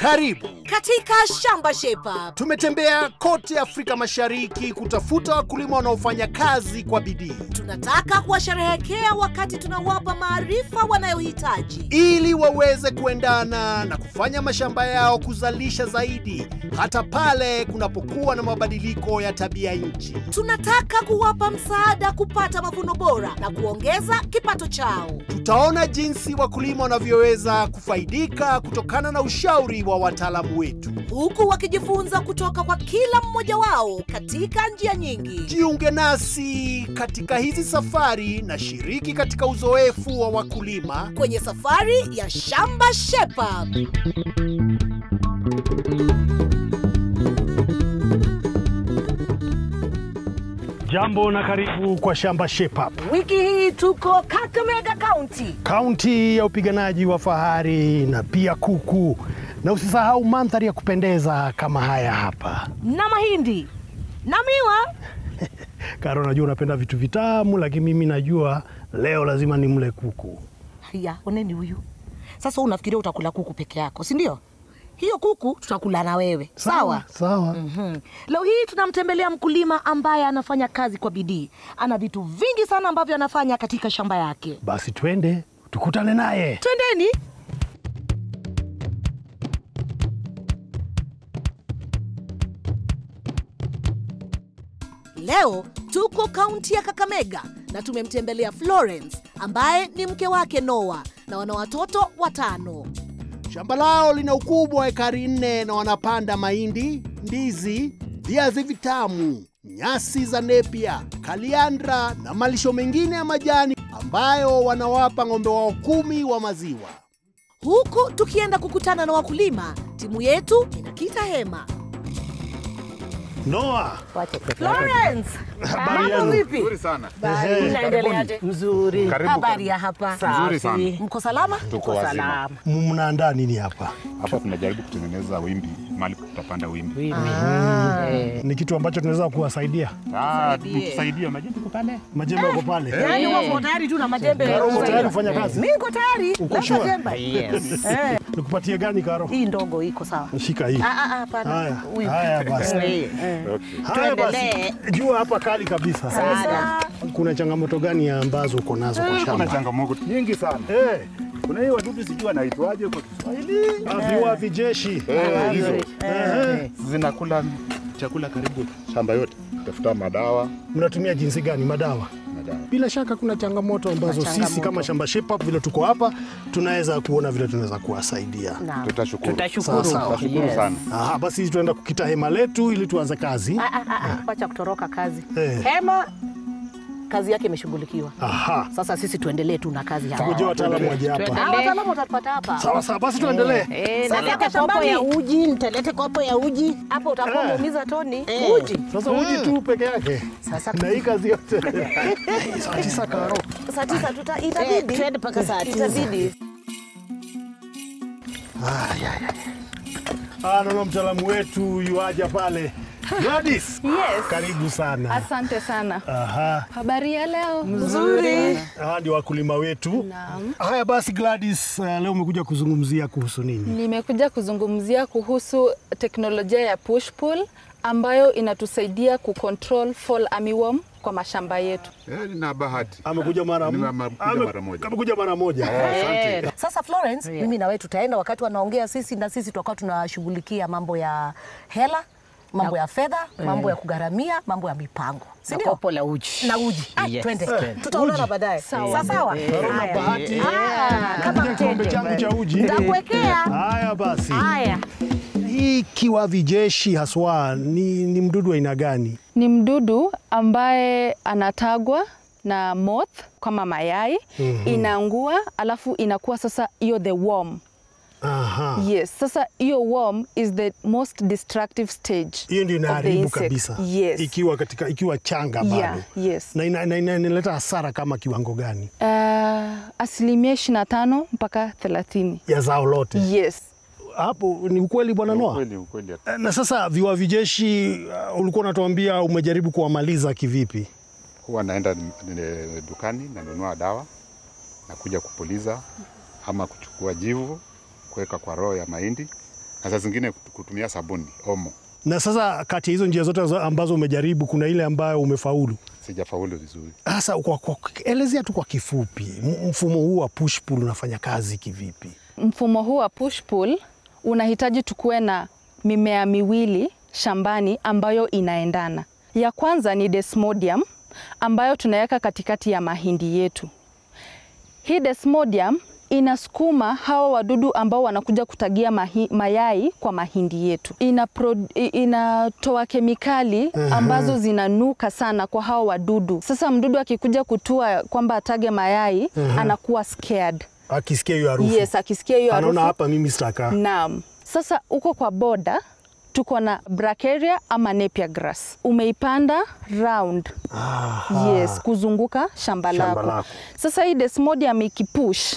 Karibu. katika Shamba Shape Up. Tumetembea kote Afrika Mashariki kutafuta wakulima wanaofanya kazi kwa bidii Tunataka kuwasherehekea wakati tunawapa maarifa wanayohitaji. ili waweze kuendana na kufanya mashamba yao kuzalisha zaidi hata pale kunapokuwa na mabadiliko ya tabia nchi. Tunataka kuwapa msaada kupata mavuno bora na kuongeza kipato chao. Tutaona jinsi wakulima wanavyoweza kufaidika kutokana na ushauri wa wataalamu wetu. huku wakijifunza kutoka kwa kila mmoja wao katika njia nyingi. Jiunge nasi katika hizi safari na shiriki katika uzoefu wa wakulima. kwenye safari ya Shamba Shape Up. Jambo na karibu kwa Shamba Shape Up, Wiki hii tuko Kakamega County. kaunti ya upiganaji wa fahari na pia kuku, na usisahau mandhari ya kupendeza kama haya hapa. na mahindi na miwa. Karo, najua unapenda vitu vitamu, lakini mimi najua leo lazima nimle kuku. Haya, oneni huyu sasa. Unafikiria utakula kuku peke yako, si ndio? Hiyo kuku tutakula na wewe, sawa? sawa. Mhm. Leo hii tunamtembelea mkulima ambaye anafanya kazi kwa bidii. Ana vitu vingi sana ambavyo anafanya katika shamba yake. Basi twende tukutane naye. Twendeni. Leo tuko kaunti ya Kakamega na tumemtembelea Florence ambaye ni mke wake Noah na wana watoto watano. Shamba lao lina ukubwa wa ekari nne na wanapanda mahindi, ndizi, viazi vitamu, nyasi za nepia, kaliandra na malisho mengine ya majani ambayo wanawapa ng'ombe wao kumi wa maziwa. Huku tukienda kukutana na wakulima, timu yetu inakita hema. Noa, Florence, Habari mambo yenu? vipi? Nzuri sana. Unaendeleaje? Mzuri. Karibu. Habari ya hapa? Nzuri sana. Mko salama? Tuko wazima. Salama. mnaandaa nini hapa? Hapa tunajaribu kutengeneza wimbi, mahali tutapanda wimbi. Mimi. Eh, Ni kitu ambacho tunaweza kuwasaidia. Ah, mtusaidie majini tuko pale. Majembe yako pale. Yaani uko tayari tu na majembe? Karo, uko tayari kufanya kazi? Mimi niko tayari. Uko Leta sure? jembe. Yes. Eh, Nikupatie gani Karo? hii ndogo iko sawa. Shika hii. Ah ah ah, hapana. Haya, Huyu. haya basi. Eh, Okay. Haya basi. Tuendelee. Jua hapa kali kabisa. Sana. Kuna changamoto gani ambazo uko nazo kwa Kuna shamba? changamoto nyingi sana. Eh, Kuna hii wadudu sijui wanaitwaje kwa Kiswahili. viwa vijeshi. Eh, hizo Ehe. zinakula chakula karibu shamba yote. Tafuta madawa, Mnatumia jinsi gani madawa? madawa. Bila shaka kuna changamoto ambazo sisi changamoto. kama Shamba Shape Up vile tuko hapa tunaweza kuona vile tunaweza kuwasaidia. Naam. Tutashukuru. Tutashukuru. Sawa, sawa. Tutashukuru Yes. sana. Aha, basi tunaenda kukita hema letu ili tuanze kazi. Ah ah ah, ah, wacha kutoroka kazi. Eh. Hema kazi yake imeshughulikiwa. Aha. Sasa sisi tuendelee tu na kazi hapa. Ngoja wataalamu waje hapa. Tuende. Ah, wataalamu utapata hapa. Sawa sawa, basi tuendelee. Eh, Sasa naleta hapa kopo shambani. ya uji, nitalete kopo ya uji. Hapo utakuwa Eh. umeumiza Toni. Eh. Uji. Sasa uji tu peke yake. Sasa Na hii kazi yote. Saa tisa Karo. saa tisa tuta Eh, itabidi. twende mpaka saa tisa. Itabidi. Ah, naona mtaalamu wetu yuaja pale. Gladys. Yes. Karibu sana. Asante sana. Aha. Habari ya leo? Nzuri. Hawa ndio wakulima wetu. Naam. Haya basi Gladys, uh, leo umekuja kuzungumzia kuhusu nini? Nimekuja kuzungumzia kuhusu teknolojia ya push pull ambayo inatusaidia kucontrol fall armyworm kwa mashamba yetu. Eh, nina bahati. Amekuja mara Nime- m- amekuja ame- mara moja. Amekuja mara moja. Asante. Sasa Florence, mimi na wewe tutaenda wakati wanaongea sisi na sisi tutakuwa tunashughulikia mambo ya hela, mambo ya fedha, mambo ya kugharamia, mambo ya mipango. Si Na ndio? kopo la uji. Na uji. Ah, Yes. twende. Twende. Tutaonana baadaye. Sawa. Sawa sawa. Karo na bahati. Ah, kama Kuja kikombe mteja. changu cha uji. Nitakuwekea. Haya basi. Haya. Hii kiwavi jeshi haswa ni, ni mdudu wa aina gani? Ni mdudu ambaye anatagwa na moth kama mayai inaangua, alafu inakuwa sasa hiyo the worm. Aha. Yes, sasa hiyo worm is the most destructive stage. Hiyo ndio of the inaharibu insect. kabisa. Yes. Ikiwa katika ikiwa changa bado. Yeah, yes. Na ina- ina- ina- inaleta hasara kama kiwango gani Uh, asilimia 25 mpaka 30. ya zao lote? Yes. Hapo ni ukweli bwana Noa? Ukweli, ukweli. Na sasa viwavi jeshi uh, ulikuwa unatuambia umejaribu kuwamaliza kivipi? Huwa naenda n- n- dukani nanunua dawa nakuja kupuliza ama kuchukua jivu kuweka kwa roho ya mahindi na saa zingine kutumia sabuni omo. Na sasa kati ya hizo njia zote za- ambazo umejaribu, kuna ile ambayo umefaulu. Sijafaulu vizuri. Sasa kwa, kwa, elezea tu kwa kifupi m- mfumo huu wa push pull unafanya kazi kivipi? Mfumo huu wa push pull unahitaji tukuwe na mimea miwili shambani ambayo inaendana. Ya kwanza ni desmodium ambayo tunaweka katikati ya mahindi yetu. Hii desmodium inasukuma hawa wadudu ambao wanakuja kutagia mahi, mayai kwa mahindi yetu. Ina pro, i- inatoa kemikali ambazo zinanuka sana kwa hawa wadudu. Sasa mdudu akikuja kutua kwamba atage mayai anakuwa scared. Akisikia hiyo harufu Yes, akisikia hiyo anaona harufu. hapa mimi sitakaa. Naam. Sasa uko kwa boda tuko na bracharia ama napier grass. Umeipanda round. Aha. Yes, kuzunguka shamba Shamba lako. lako. Sasa hii desmodium ikipush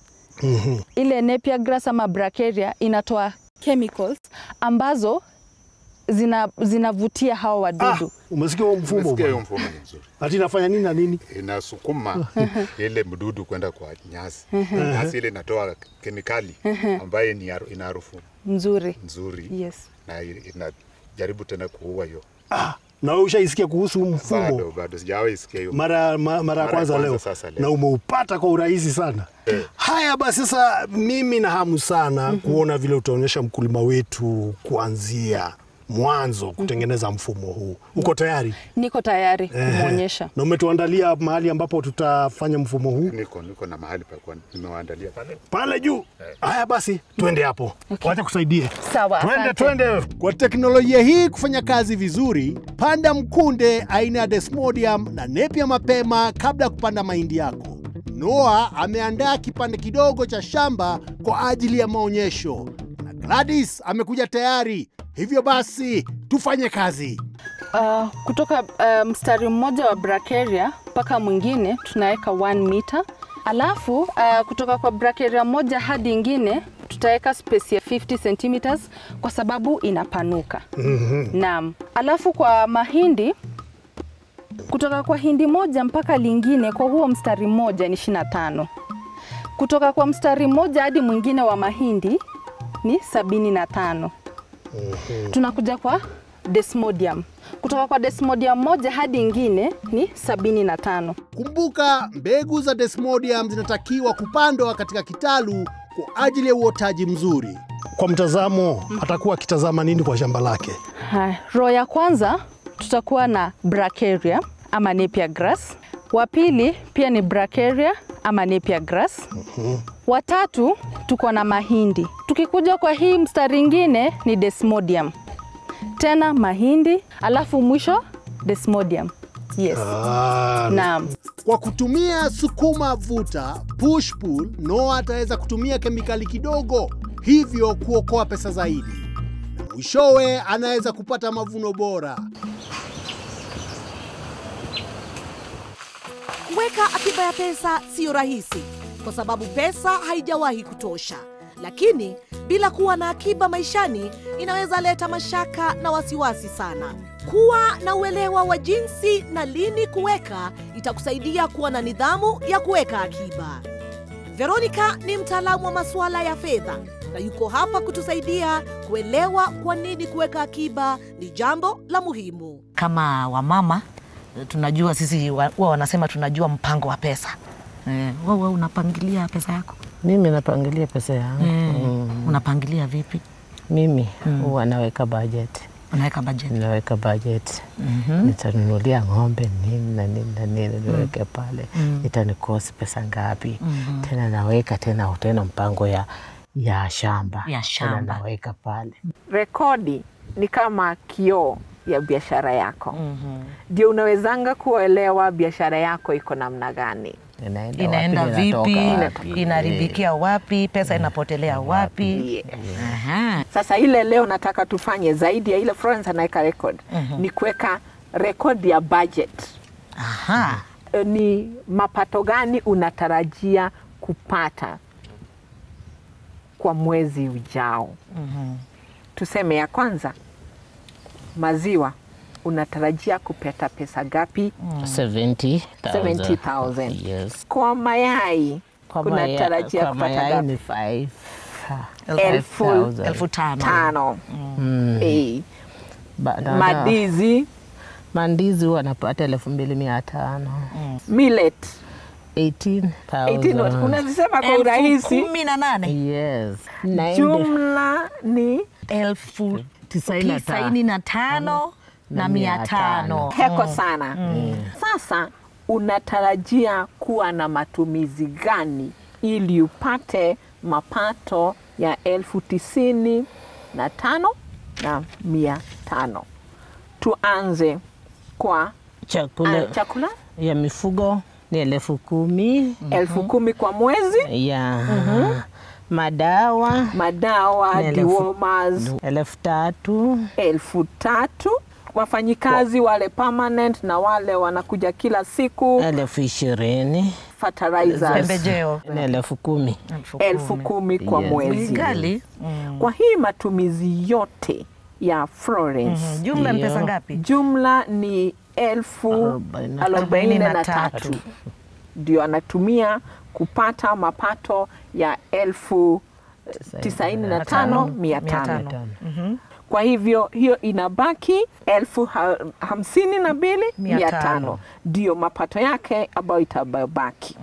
ile napier grass ama bracharia inatoa chemicals ambazo zina zinavutia hawa Ah, wadudu. umesikia huo mfumo Umesikia hiyo bwana? mfumo ni mzuri. Ati inafanya nini na nini? Inasukuma ile mdudu kwenda kwa nyasi. Nyasi ile inatoa kemikali ambayo ni haru- ina harufu Nzuri. nzuri Yes. na inajaribu tena kuua hiyo. Ah, na wewe ushaisikia kuhusu huu mfumo Bado bado sijawahi sikia hiyo. mara, ma, mara ya ya kwanza kwanza leo. sasa leo. na umeupata kwa urahisi sana. Haya basi, sasa mimi na hamu sana kuona vile utaonyesha mkulima wetu kuanzia mwanzo kutengeneza mfumo huu. Uko tayari? Niko tayari kumwonyesha. Na umetuandalia mahali ambapo tutafanya mfumo huu Niko niko na mahali pa kuwa nimewaandalia pale. pale juu. Haya basi, twende hapo, wacha kusaidie. Sawa. Twende, asante. twende. Kwa teknolojia hii kufanya kazi vizuri, panda mkunde aina ya Desmodium na Napier mapema kabla ya kupanda mahindi yako. Noah ameandaa kipande kidogo cha shamba kwa ajili ya maonyesho na Gladys amekuja tayari. Hivyo basi tufanye kazi. Uh, kutoka uh, mstari mmoja wa bracharia mpaka mwingine tunaweka 1 meter, alafu uh, kutoka kwa bracharia moja hadi ingine tutaweka space ya 50 centimeters kwa sababu inapanuka. Naam. Alafu kwa mahindi kutoka kwa hindi moja mpaka lingine kwa huo mstari mmoja ni 25. Kutoka kwa mstari mmoja hadi mwingine wa mahindi ni 75 tunakuja kwa desmodium. Kutoka kwa desmodium moja hadi ingine ni sabini na tano. Kumbuka, mbegu za Desmodium zinatakiwa kupandwa katika kitalu kwa ajili ya uotaji mzuri. Kwa mtazamo, atakuwa akitazama nini kwa shamba lake? Haya, row ya kwanza tutakuwa na bracharia ama napier grass. Wa pili pia ni bracharia ama napier grass. Wa tatu tuko na mahindi. Tukikuja kwa hii mstari ingine ni desmodium, tena mahindi, alafu mwisho desmodium. Yes. Ah, Naam. Kwa kutumia sukuma vuta push pull, Noah ataweza kutumia kemikali kidogo, hivyo kuokoa pesa zaidi, na mwishowe anaweza kupata mavuno bora. Kuweka akiba ya pesa siyo rahisi, kwa sababu pesa haijawahi kutosha. Lakini bila kuwa na akiba maishani inaweza leta mashaka na wasiwasi sana. Kuwa na uelewa wa jinsi na lini kuweka itakusaidia kuwa na nidhamu ya kuweka akiba. Veronica ni mtaalamu wa masuala ya fedha na yuko hapa kutusaidia kuelewa kwa nini kuweka akiba ni jambo la muhimu. kama wamama tunajua sisi wa- huwa wanasema tunajua mpango wa pesa eh, wewe unapangilia pesa yako Mimi napangilia pesa yangu eh, mm. unapangilia vipi Mimi huwa naweka budget, unaweka budget naweka budget nitanunulia ng'ombe nini na nini na nini niweke pale itanikosi pesa ngapi tena naweka tena tena mpango ya ya shamba Ya tena shamba. naweka pale rekodi ni kama kioo ya biashara yako ndio unawezanga kuelewa biashara yako iko namna gani inaenda, inaenda wapi, vipi inatoka wapi. inaharibikia wapi pesa inapotelea wapi Aha. sasa ile leo nataka tufanye zaidi ya ile Florence anaweka record ni kuweka rekodi ya budget Aha. E, ni mapato gani unatarajia kupata kwa mwezi ujao tuseme ya kwanza maziwa unatarajia kupata pesa gapi 70,000. 70,000. Yes. kwa mayai Kwa maya- unatarajia kwa kupata mayai gapi ni five. Ha, elfu 5,000. elfu tano tano. Mm. Eh, Ba- na- na- Madizi, mandizi huwa napata elfu mbili mia tano millet 18,000. 18 unazisema kwa elfu urahisi. kumi na nane Yes. Naende- Jumla ni elfu Tisaini na ta- tisaini na tano na mia tano heko sana. Sasa unatarajia kuwa na matumizi gani ili upate mapato ya elfu tisini na tano na mia tano? Tuanze kwa chakula ah, chakula ya mifugo ni elfu kumi elfu kumi kwa mwezi, ya madawa madawa Ni elfu- dewormers elfu tatu elfu tatu wafanyikazi wale permanent na wale wanakuja kila siku elfu ishirini fertilizers pembejeo ni elfu kumi elfu kumi kwa Yes. mwezi. gali Kwa hii matumizi yote ya Florence jumla ni Ndio. pesa ngapi jumla ni elfu Arobaini na- arobaini na na tatu tatu. ndio anatumia kupata mapato ya elfu tisaini na tano mia tano. Kwa hivyo hiyo inabaki elfu ha hamsini na mbili Mia mia tano. tano ndio mapato yake ambayo itabaki.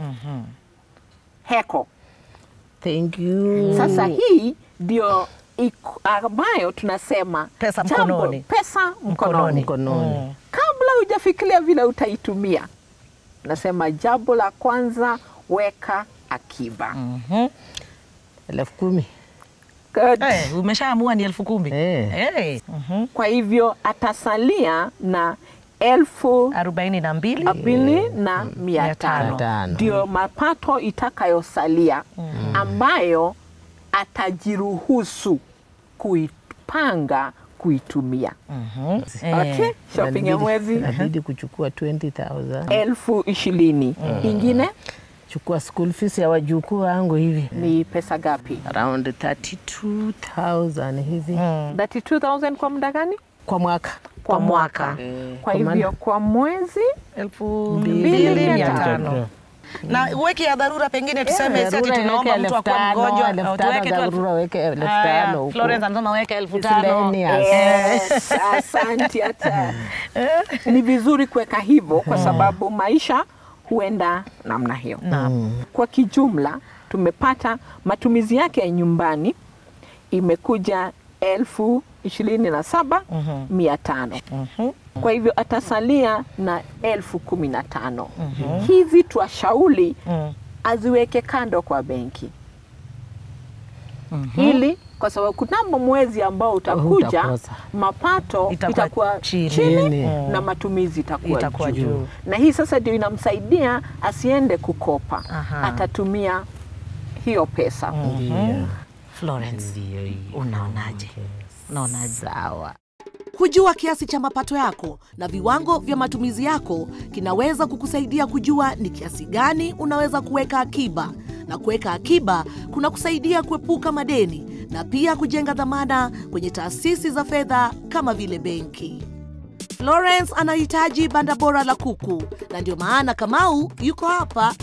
Heko Thank you. sasa, hii ndio iko- ambayo tunasema Pesa jambo- mkononi. pesa mkononi. mkononi Kabla hujafikiria vile utaitumia, nasema jambo la kwanza, weka akiba. elfu kumi Good. Eh, umeshaamua ni elfu kumi Eh. Eh, Kwa hivyo atasalia na elfu arobaini na mbili mbili na mia Mia tano. tano Tano. ndio mapato itakayosalia ambayo atajiruhusu kuipanga kuitumia. Okay? Shopping ya mwezi inabidi kuchukua 20,000 elfu ishirini ingine chukua school fees ya wajukuu wangu hivi ni pesa gapi? around 32,000 hivi 32,000 kwa muda gani? kwa mwaka Kwa mwaka. Kwa Kwa maana- hivyo kwa mwezi elfu Mbili mbili mia mia tano. tano na weki ya dharura pengine tuseme Eh, si ati dharura tunaomba weke mtu elfu akuwa tano, mgonjwa elfu au tano tuweke tu elfu- dharura weke elfu Haya, tano huko. Florence anasema weke elfu tano Miscellaneous. Yes, asante hata. Ni vizuri kuweka hivyo kwa sababu maisha huenda namna hiyo. Kwa kijumla tumepata matumizi yake ya nyumbani imekuja elfu ishirini na saba mia tano. Kwa hivyo atasalia na elfu kumi na tano. Hizi twashauri aziweke kando kwa benki ili kwa sababu kunamo mwezi ambao utakuja Utakosa. mapato Itakuwa itakuwa chini. chini, Chini. na matumizi itakuwa, Itakuwa juu. juu. Na hii sasa ndio inamsaidia asiende kukopa, Aha. atatumia hiyo pesa. Ndio. Florence Ndio hiyo. unaonaje unaonaje Sawa. Kujua kiasi cha mapato yako na viwango vya matumizi yako kinaweza kukusaidia kujua ni kiasi gani unaweza kuweka akiba, na kuweka akiba kuna kusaidia kuepuka madeni na pia kujenga dhamana kwenye taasisi za fedha kama vile benki. Florence anahitaji banda bora la kuku, na ndio maana Kamau yuko hapa.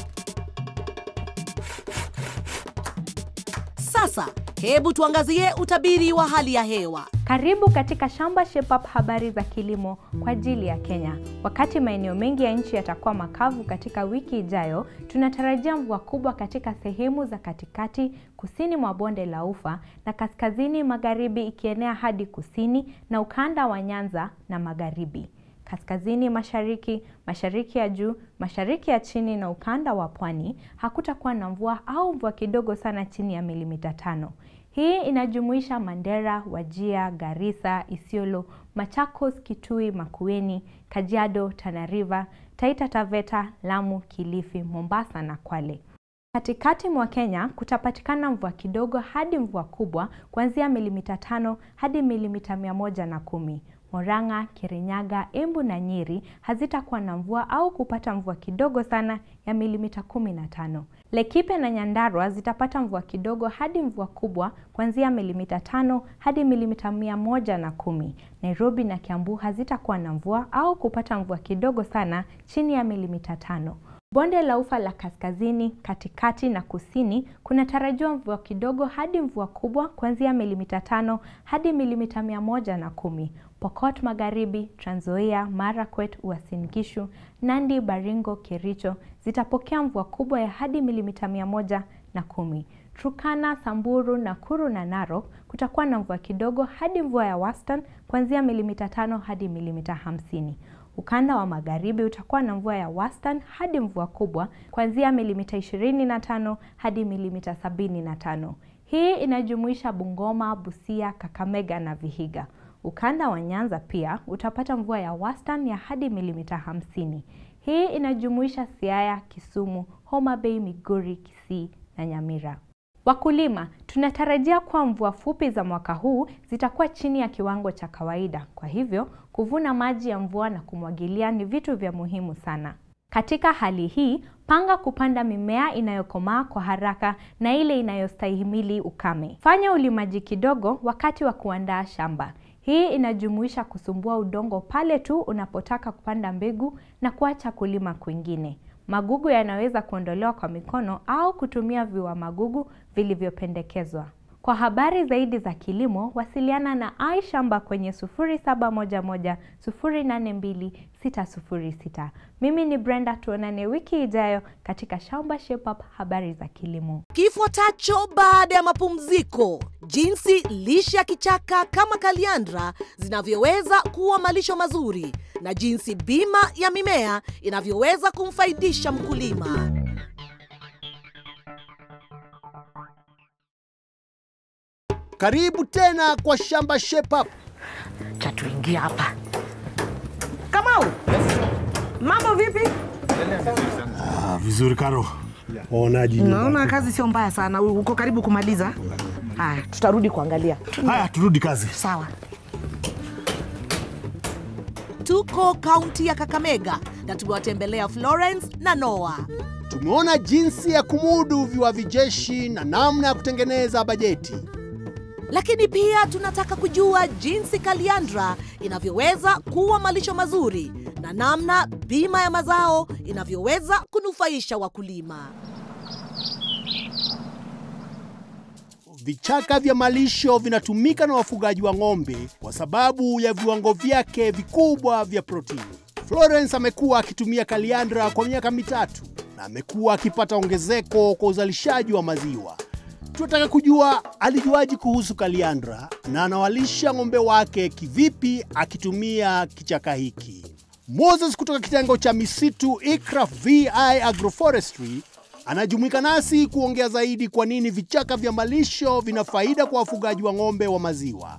Sasa hebu tuangazie utabiri wa hali ya hewa. Karibu katika Shamba Shape Up, habari za kilimo kwa ajili ya Kenya. Wakati maeneo mengi ya nchi yatakuwa makavu katika wiki ijayo, tunatarajia mvua kubwa katika sehemu za katikati, kusini mwa bonde la Ufa na kaskazini magharibi, ikienea hadi kusini na ukanda wa Nyanza na magharibi kaskazini mashariki, mashariki ya juu, mashariki ya chini na ukanda wa pwani hakutakuwa na mvua au mvua kidogo sana chini ya milimita tano. Hii inajumuisha Mandera, Wajia, Garissa, Isiolo, Machakos, Kitui, Makueni, Kajiado, Tana River, Taita Taveta, Lamu, Kilifi, Mombasa na Kwale. Katikati mwa Kenya kutapatikana mvua kidogo hadi mvua kubwa kuanzia milimita tano hadi milimita mia moja na kumi. Murang'a, Kirinyaga, Embu na Nyeri hazitakuwa na mvua au kupata mvua kidogo sana ya milimita kumi na tano. Laikipia na Nyandarua zitapata mvua kidogo hadi mvua kubwa kuanzia milimita tano hadi milimita mia moja na kumi. Nairobi na Kiambu hazitakuwa na mvua au kupata mvua kidogo sana chini ya milimita tano. Bonde la Ufa la kaskazini, katikati na kusini kunatarajiwa mvua kidogo hadi mvua kubwa kuanzia milimita tano hadi milimita mia moja na kumi. Pokot Magharibi, Trans Nzoia, Marakwet, Uasin Gishu, Nandi, Baringo, Kericho zitapokea mvua kubwa ya hadi milimita mia moja na kumi. Turkana, Samburu, Nakuru na Narok kutakuwa na mvua kidogo hadi mvua ya wastani kuanzia milimita tano hadi milimita hamsini. Ukanda wa magharibi utakuwa na mvua ya wastani hadi mvua kubwa kuanzia milimita 25 hadi milimita 75. Hii inajumuisha Bungoma, Busia, Kakamega na Vihiga. Ukanda wa Nyanza pia utapata mvua ya wastani ya hadi milimita 50. Hii inajumuisha Siaya, Kisumu, Homa Bay, Migori, Kisii na Nyamira. Wakulima, tunatarajia kuwa mvua fupi za mwaka huu zitakuwa chini ya kiwango cha kawaida. Kwa hivyo, kuvuna maji ya mvua na kumwagilia ni vitu vya muhimu sana. Katika hali hii, panga kupanda mimea inayokomaa kwa haraka na ile inayostahimili ukame. Fanya ulimaji kidogo wakati wa kuandaa shamba. Hii inajumuisha kusumbua udongo pale tu unapotaka kupanda mbegu na kuacha kulima kwingine. Magugu yanaweza kuondolewa kwa mikono au kutumia viua magugu vilivyopendekezwa. Kwa habari zaidi za kilimo, wasiliana na iShamba kwenye 0711 082 606. Mimi ni Brenda, tuonane wiki ijayo katika Shamba Shape Up, habari za kilimo. Kifuatacho baada ya mapumziko, jinsi lishe ya kichaka kama kaliandra zinavyoweza kuwa malisho mazuri na jinsi bima ya mimea inavyoweza kumfaidisha mkulima. Karibu tena kwa Shamba Shape Up. Cha tuingia hapa. Kamau, mambo vipi? Ah, vizuri Karo. Waonaji? Naona kazi sio mbaya sana, uko karibu kumaliza. Haya, tutarudi kuangalia. Haya, turudi kazi. Sawa. Tuko kaunti ya Kakamega na tumewatembelea Florence na Noah. Tumeona jinsi ya kumudu viwavi jeshi na namna ya kutengeneza bajeti. lakini pia tunataka kujua jinsi kaliandra inavyoweza kuwa malisho mazuri na namna bima ya mazao inavyoweza kunufaisha wakulima. Vichaka vya malisho vinatumika na wafugaji wa ng'ombe kwa sababu ya viwango vyake vikubwa vya protini. Florence amekuwa akitumia kaliandra kwa miaka mitatu na amekuwa akipata ongezeko kwa uzalishaji wa maziwa. Tunataka kujua alijuaji kuhusu kaliandra na anawalisha ng'ombe wake kivipi akitumia kichaka hiki. Moses kutoka kitengo cha misitu ICRAF VI Agroforestry anajumuika nasi kuongea zaidi kwa nini vichaka vya malisho vina faida kwa wafugaji wa ng'ombe wa maziwa.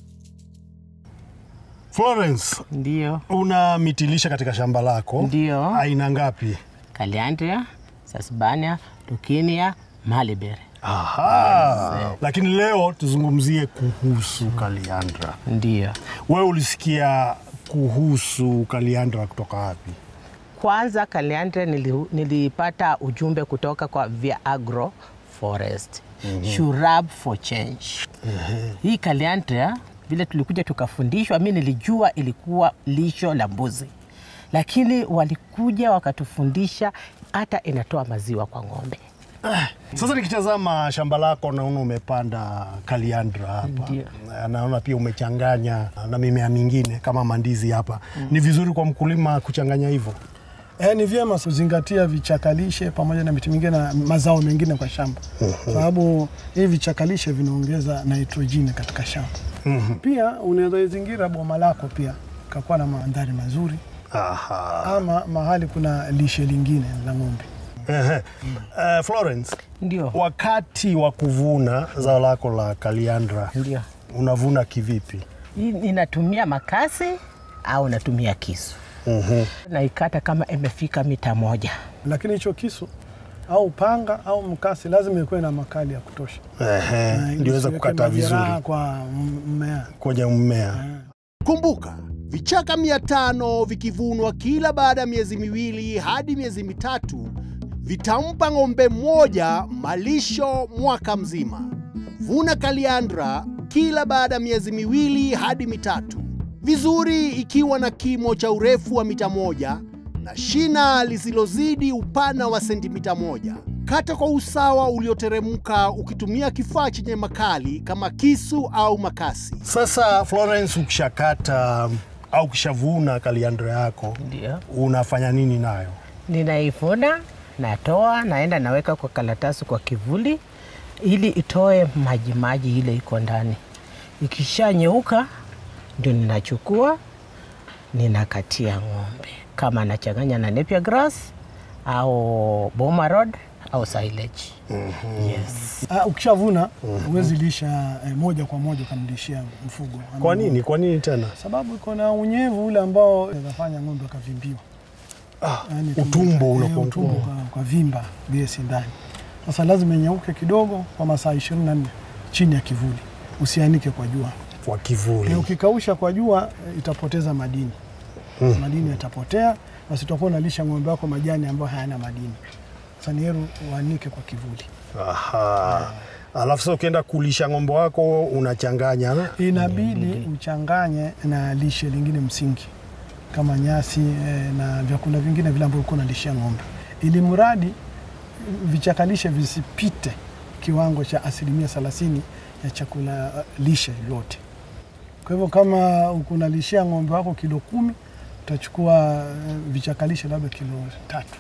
Florence, Ndio, una mitilisha katika shamba lako. Ndio. Aina ngapi? Caliandria, Sasbania, Lukinia, Malibere. Aha. Lakini leo tuzungumzie kuhusu kaliandra. Ndio. Wewe ulisikia kuhusu kaliandra kutoka wapi? Kwanza Caliandria nili, nilipata ujumbe kutoka kwa Via Agro Forest. Shurab for change. Hii Caliandria vile tulikuja tukafundishwa, mi nilijua ilikuwa lisho la mbuzi, lakini walikuja wakatufundisha hata inatoa maziwa kwa ng'ombe. Sasa nikitazama shamba lako naona umepanda kaliandra hapa, Ndio. naona pia umechanganya na mimea mingine kama mandizi hapa. Ni vizuri kwa mkulima kuchanganya hivyo. Eh, ni vyema kuzingatia vichakalishe pamoja na miti mingine na mazao mengine kwa shamba, sababu hivi vichakalishe vinaongeza nitrojini katika shamba. Pia unaweza izingira boma lako pia kakuwa na mandhari mazuri, Aha. ama mahali kuna lishe lingine la ng'ombe. Ehe. Eh, Florence, Ndio. wakati wa kuvuna zao lako la kaliandra Ndio. unavuna kivipi? Hii Ninatumia makasi au natumia kisu. Naikata kama imefika mita moja. Lakini hicho kisu au panga au mkasi lazima ikuwe na makali ya kutosha, Ehe, Na ili ndiweza isiweke kukata majeraha vizuri kwa mmea. kwenye mmea. Kumbuka, vichaka mia tano vikivunwa kila baada ya miezi miwili hadi miezi mitatu vitampa ng'ombe mmoja malisho mwaka mzima. Vuna kaliandra kila baada ya miezi miwili hadi mitatu, vizuri ikiwa na kimo cha urefu wa mita moja na shina lisilozidi upana wa sentimita moja. Kata kwa usawa ulioteremka ukitumia kifaa chenye makali kama kisu au makasi. Sasa Florence, ukishakata au ukishavuna kaliandra yako Ndio. unafanya nini nayo? Ninaivuna, natoa, naenda naweka kwa karatasi kwa kivuli ili itoe maji maji ile iko ndani. Ikishanyeuka ndio ninachukua ninakatia ng'ombe, kama nachanganya na napier grass au boma road au silage. Yes. Ah, ukishavuna huwezi lisha eh, moja kwa moja ukamlishia mfugo. Kwa nini? Kwa nini tena? Sababu iko na unyevu ule ambao unafanya ng'ombe akavimbiwa. Ah, Yaani utumbo eh, unakuwa utumbo mkubwa. kwa, kwa vimba gesi ndani. Sasa lazima inyauke kidogo kwa masaa 24 chini ya kivuli, usianike kwa jua. Kwa kivuli. E, ukikausha kwa jua eh, itapoteza madini Mm. madini yatapotea, basi utakuwa unalisha ng'ombe wako majani ambayo hayana madini. Sasa ni heri uanike kwa kivuli. Aha. Alafu sasa ukienda kulisha ng'ombe wako unachanganya na? Inabidi uchanganye na lishe lingine msingi kama nyasi eh, na vyakula vingine vile ambavyo ulikuwa unalishia ng'ombe, ili mradi vichakalishe visipite kiwango cha asilimia thelathini ya chakula eh, lishe yote. Kwa hivyo kama unalishia ng'ombe wako kilo kumi utachukua eh, vichakalishe labda kilo tatu.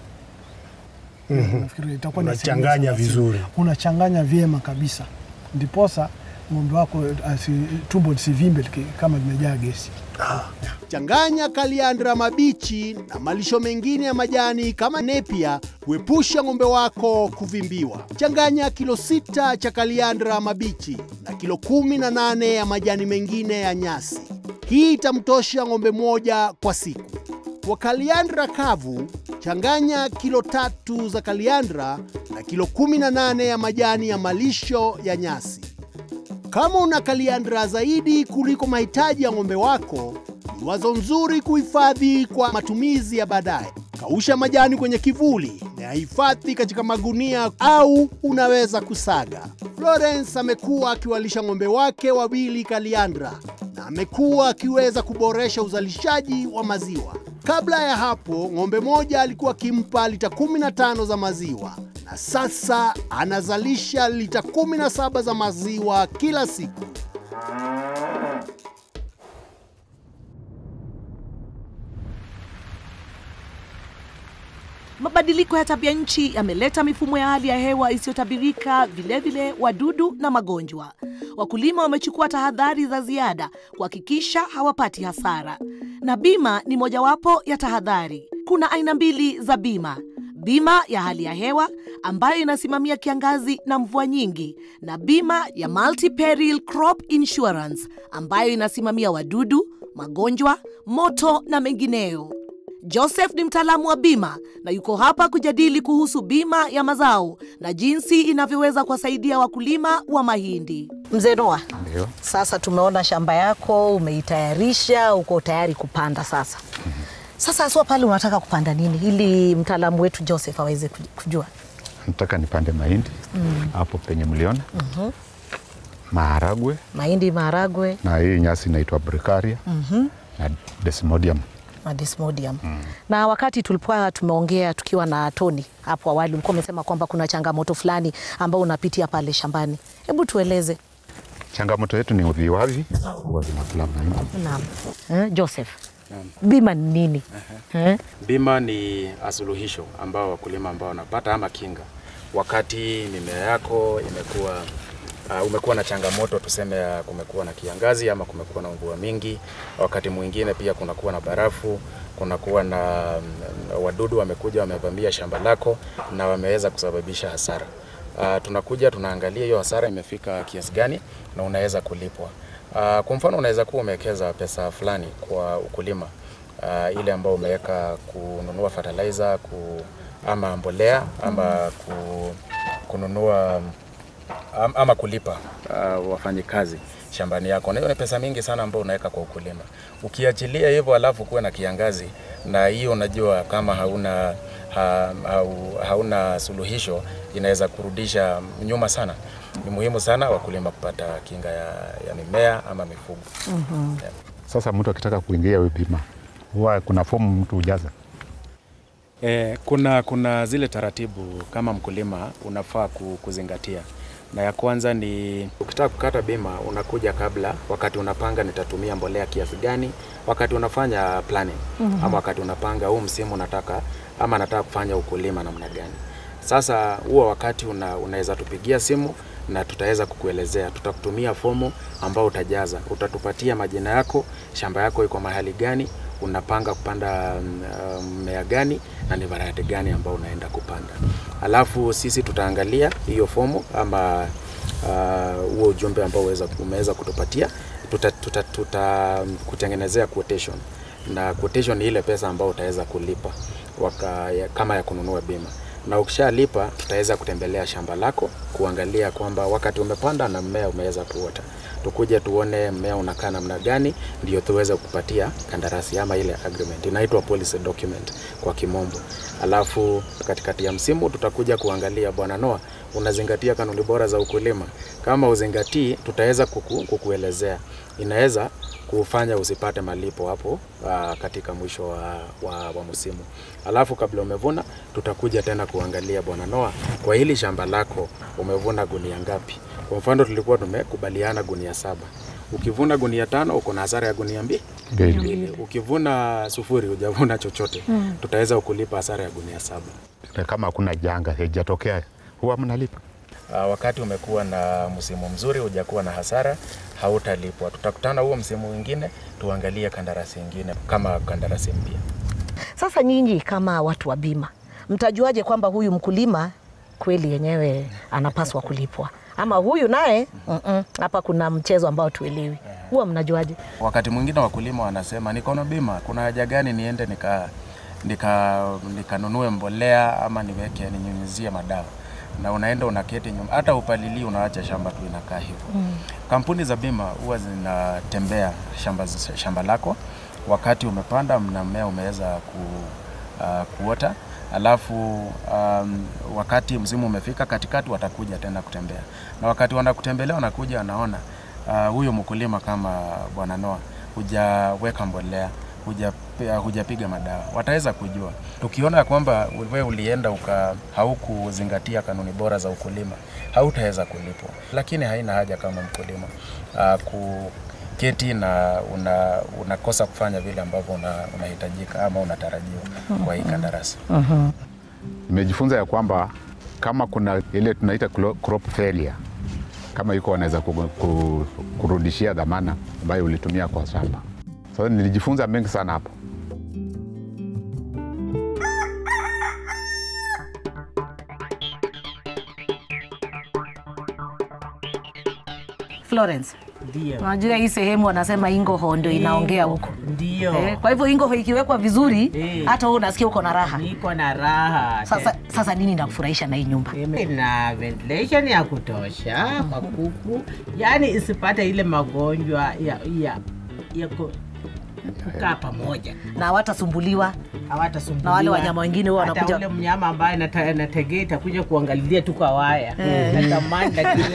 Mhm. Nafikiri itakuwa ni asilimia Unachanganya thelathini. vizuri. Unachanganya vyema kabisa, ndiposa ng'ombe wako asi, tumbo lisivimbe liki- kama limejaa gesi. Changanya kaliandra mabichi na malisho mengine ya majani kama nepia kuepusha ng'ombe wako kuvimbiwa. Changanya kilo sita cha kaliandra mabichi na kilo kumi na nane ya majani mengine ya nyasi. Hii itamtosha ng'ombe moja kwa siku. Kwa kaliandra kavu, changanya kilo tatu za kaliandra na kilo 18 ya majani ya malisho ya nyasi. Kama una kaliandra zaidi kuliko mahitaji ya ng'ombe wako, ni wazo nzuri kuhifadhi kwa matumizi ya baadaye. Kausha majani kwenye kivuli na yahifadhi katika magunia au unaweza kusaga. Florence amekuwa akiwalisha ng'ombe wake wawili kaliandra na amekuwa akiweza kuboresha uzalishaji wa maziwa. Kabla ya hapo, ng'ombe moja alikuwa akimpa lita 15 za maziwa na sasa anazalisha lita 17 za maziwa kila siku. Mabadiliko ya tabia nchi yameleta mifumo ya hali ya hewa isiyotabirika, vilevile wadudu na magonjwa. Wakulima wamechukua tahadhari za ziada kuhakikisha hawapati hasara, na bima ni mojawapo ya tahadhari. Kuna aina mbili za bima: bima ya hali ya hewa ambayo inasimamia kiangazi na mvua nyingi, na bima ya multi-peril crop insurance ambayo inasimamia wadudu, magonjwa, moto na mengineyo. Joseph ni mtaalamu wa bima na yuko hapa kujadili kuhusu bima ya mazao na jinsi inavyoweza kuwasaidia wakulima wa mahindi. Mzee Noa, Ndio. sasa tumeona shamba yako umeitayarisha, uko tayari kupanda sasa. Sasa aswa pale unataka kupanda nini ili mtaalamu wetu Joseph aweze kuj- kujua? Nataka nipande mahindi hapo penye mliona, maharagwe Mahindi, maharagwe na hii nyasi inaitwa Bricaria na Desmodium. na Desmodium. Na wakati tulipokuwa tumeongea tukiwa na Tony hapo awali, ulikuwa umesema kwamba kuna changamoto fulani ambao unapitia pale shambani. Hebu tueleze. Changamoto yetu ni viwavi huwa vinakula mahindi. Naam. Eh, Joseph, bima ni nini? Eh? Bima ni asuluhisho ambao wakulima ambao wanapata ama kinga wakati mimea yako imekuwa uh, umekuwa na changamoto tuseme ya kumekuwa na kiangazi ama kumekuwa na mvua mingi, wakati mwingine pia kunakuwa na barafu, kunakuwa na mm, wadudu wamekuja wamevamia shamba lako na wameweza kusababisha hasara. Uh, tunakuja tunaangalia hiyo hasara imefika kiasi gani na unaweza kulipwa. Uh, kwa mfano unaweza kuwa umewekeza pesa fulani kwa ukulima uh, ile ambao umeweka kununua fertilizer ku, ama mbolea ama ku, kununua am, ama kulipa uh, wafanyikazi shambani yako, na hiyo ni pesa mingi sana ambayo unaweka kwa ukulima. Ukiachilia hivyo alafu kuwe na kiangazi, na hiyo unajua kama hauna ha, hau, hauna suluhisho inaweza kurudisha nyuma sana. Ni muhimu sana wakulima kupata kinga ya, ya mimea ama mifugo. Sasa mtu akitaka kuingia hiyo bima huwa kuna fomu mtu hujaza. Eh, kuna, kuna zile taratibu kama mkulima unafaa ku- kuzingatia, na ya kwanza ni ukitaka kukata bima unakuja kabla, wakati unapanga nitatumia mbolea kiasi gani, wakati unafanya planning Mhm. ama wakati unapanga huu msimu nataka ama nataka kufanya ukulima namna gani. Sasa huo wakati una, unaweza tupigia simu na tutaweza kukuelezea. Tutakutumia fomu ambao utajaza, utatupatia majina yako, shamba yako iko mahali gani, unapanga kupanda mm, uh, mmea gani na ni variety gani ambao unaenda kupanda. Alafu sisi tutaangalia hiyo fomu ama uh, huo ujumbe ambao uweza, umeweza kutupatia, tuta, tuta, tuta kutengenezea quotation na quotation ni ile pesa ambayo utaweza kulipa waka, ya, kama ya kununua bima na ukishalipa tutaweza kutembelea shamba lako kuangalia kwamba wakati umepanda na mmea umeweza kuota, tukuje tuone mmea unakaa namna gani, ndio tuweze kupatia kandarasi ama ile agreement inaitwa policy document kwa kimombo. Alafu katikati ya msimu tutakuja kuangalia, bwana Noah, unazingatia kanuni bora za ukulima? Kama uzingatii, tutaweza kuku, kukuelezea inaweza kufanya usipate malipo hapo uh, katika mwisho wa, wa, wa msimu. Alafu kabla umevuna, tutakuja tena kuangalia bwana Noah, kwa hili shamba lako umevuna gunia ngapi? Kwa mfano tulikuwa tumekubaliana gunia saba. Ukivuna gunia tano uko na hasara ya gunia mbi- Mbili. mbili. Ukivuna sufuri hujavuna chochote, Mm. tutaweza kulipa hasara ya gunia saba. Na kama hakuna janga haijatokea, huwa mnalipa. Uh, wakati umekuwa na msimu mzuri, hujakuwa na hasara, hautalipwa. Tutakutana huo msimu mwingine, tuangalie kandarasi ingine kama kandarasi mpya. Sasa nyinyi kama watu wa bima, mtajuaje kwamba huyu mkulima kweli yenyewe anapaswa kulipwa ama huyu naye mm-mm, hapa kuna mchezo ambao tuelewi? Huwa mnajuaje? Wakati mwingine wakulima wanasema niko na bima, kuna haja gani niende nika nika nikanunue mbolea ama niweke ninyunyizie madawa, na unaenda unaketi nyuma, hata upalilii unaacha shamba tu inakaa hivyo. Kampuni za bima huwa zinatembea shamba, shamba lako wakati umepanda na mmea umeweza ku, uh, kuota alafu um, wakati msimu umefika katikati watakuja tena kutembea, na wakati wanakutembelea wanakuja wanaona uh, huyo mkulima kama bwana Noah hujaweka mbolea huja hujapiga madawa, wataweza kujua. Tukiona ya kwamba wewe ulienda uka haukuzingatia kanuni bora za ukulima, hautaweza kulipwa. Lakini haina haja kama mkulima uh, kuketi na una, unakosa kufanya vile ambavyo una, unahitajika ama unatarajiwa kwa hii kandarasi. Nimejifunza ya kwamba kama kuna ile tunaita clo- crop failure, kama iko wanaweza ku- ku- kurudishia dhamana ambayo ulitumia kwa shamba. Sasa nilijifunza mengi sana hapo. Florence, Ndio. unajua hii sehemu wanasema Ingoho ndio inaongea huko. Ndio. Eh, kwa hivyo Ingoho ikiwekwa vizuri Eh. hata wewe unasikia uko na raha. Niko na raha. Sasa, sasa nini nakufurahisha na hii nyumba? na ventilation ya kutosha kwa kuku, yani isipate ile magonjwa ya, ya, ya ku- kukaa pamoja na hawatasumbuliwa hawatasumbuliwa na wale wanyama wengine huwa Hata wanakuja ule mnyama ambaye nata- nategea itakuja kuangalilia tu kwa waya Eh. natamani lakini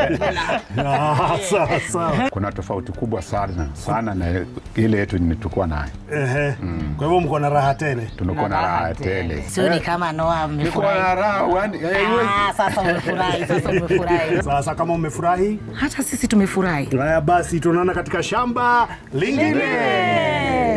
sawa sawa. Kuna tofauti kubwa sana sana na ile yetu tulikuwa nayo. Ehe. Kwa hivyo mko na raha tele. Tunakuwa na raha tele. Sioni kama Noah Niko na amefurahi. raha, wani- eh, Ah, sasa umefurahi, sasa umefurahi. Sasa kama umefurahi, Hata sisi tumefurahi. haya basi tunaona katika shamba lingine.